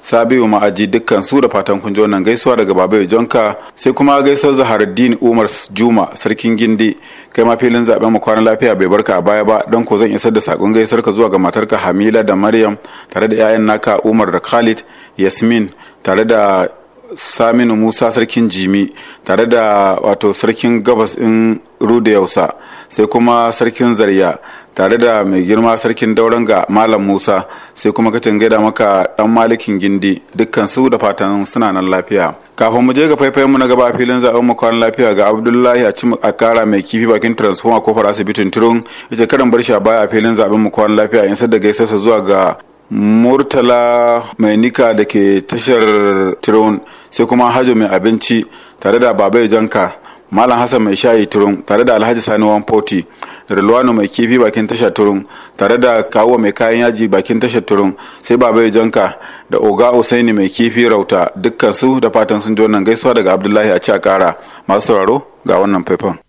sabiu ma'aji dukkan su da fatan kun ji wannan gaisuwa daga babai jonka sai kuma gaisuwar zaharuddin umar juma sarkin gindi kai ma filin zaben mu kwana lafiya bai barka a baya ba don ko zan isar da sakon gaisuwar ka zuwa ga matarka hamila da maryam tare da 'ya'yan naka umar da khalid yasmin tare da saminu musa sarkin jimi tare da wato sarkin gabas in ruda yausa sai kuma sarkin zarya tare da mai girma sarkin dauran ga malam musa sai kuma kacin gaida maka dan malikin gindi dukkan su da fatan suna nan lafiya kafin mu je ga faifayen mu na gaba a filin zaben mu kwan lafiya ga abdullahi a cim a kara mai kifi bakin transformer kofar asibitin turun ita karan bar shi a baya a filin zaben mu kwan lafiya in da gaisarsa zuwa ga murtala mai nika da ke tashar turun sai kuma hajo mai abinci tare da babai janka malam hassan mai shayi turun tare da alhaji sani wanfoti da rilwano mai kifi bakin tashar turun tare da kawo mai kayan yaji bakin tashar turun sai babai janka da oga usaini mai kifi rauta dukkan su da fatan sun ji wannan gaisuwa daga abdullahi a ci a kara masu sauraro ga wannan faifan